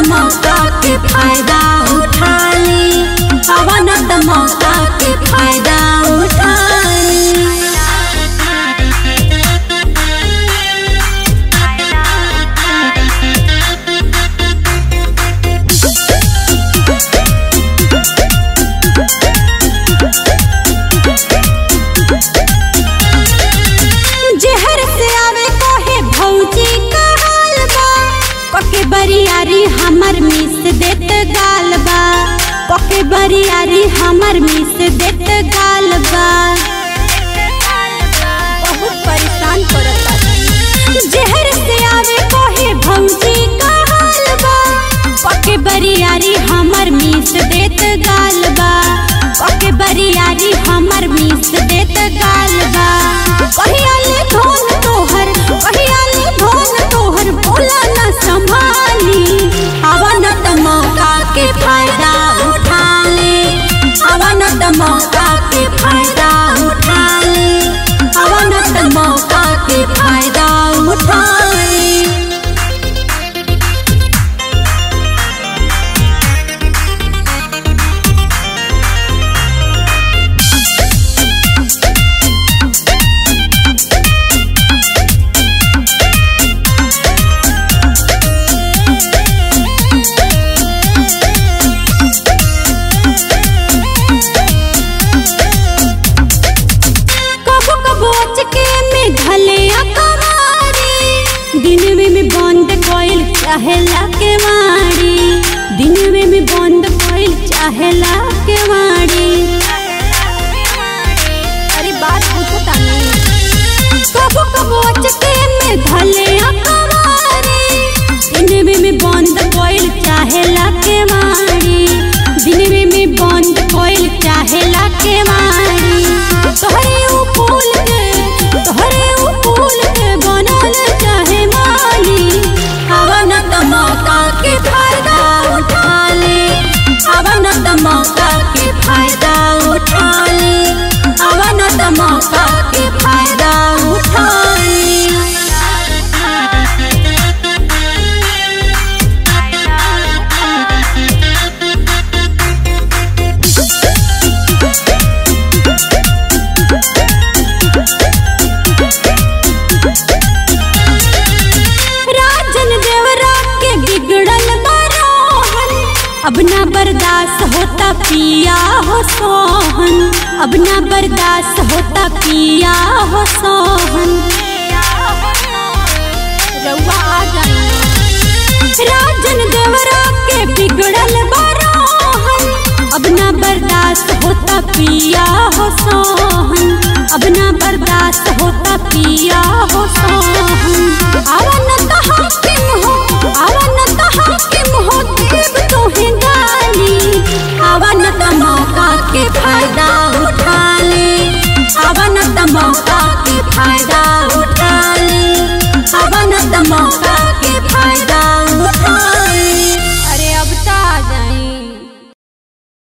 मौका के फायदा उठा ली अवन त मौका के फायदा उठा ली जहर से आवे कोहे भौजी का हाल बा पके बरियारी हमर मिस देत गाल बा पके बरियारी हमर मिस देत गाल बा बहुत परेशान करता जहर से आवे कोहे भौजी का हाल बा पके बरियारी हमर मिस देत गाल बा पके बरियारी हमर मिस देत गाल बा कहिया ले धोन तोहर कहिया ले धोन तोहर बोला न संभाली अवन त मौका के फायदा उठा ले अवन त मौका के फायदा उठा ले अवन त मौका के फायदा उठा ले कबो कबो अचके में घले अकवारी दिन में में बंद कोइल चाहेला के वाड़ी दिन में में बंद कोइल चाहेला के वाड़ी अरे बात पूछो तानी कबो कबो अचके में घले अकवारी दिन में में बंद कोइल चाहेला के वाड़ी दिन में में बंद कोइल चाहेला के वाड़ी तोहरे ऊ फूल के तोहरे ऊ फूल के बनल चाहे माली हवन त मौका के फायदा उठा ले हवन त मौका के फायदा उठा ले हवन त मौका के फायदा उठा ले राजन देवरा के बिगड़ल बरोहन अब ना बर्दाश्त होता पिया हो सोहन अब ना बर्दाश्त होता पिया हो सोहन रउआ आ जाइए। राजन देवरा के बिगड़ल बरोहन अब ना बर्दाश्त होता पिया हो सोहन अब ना बर्दाश्त होता पिया हो सोहन आवन त हाकिम हो आवन त हाकिम हो देव तोहे गाली आवन त मौका के फायदा उठा ले आवन त मौका के फायदा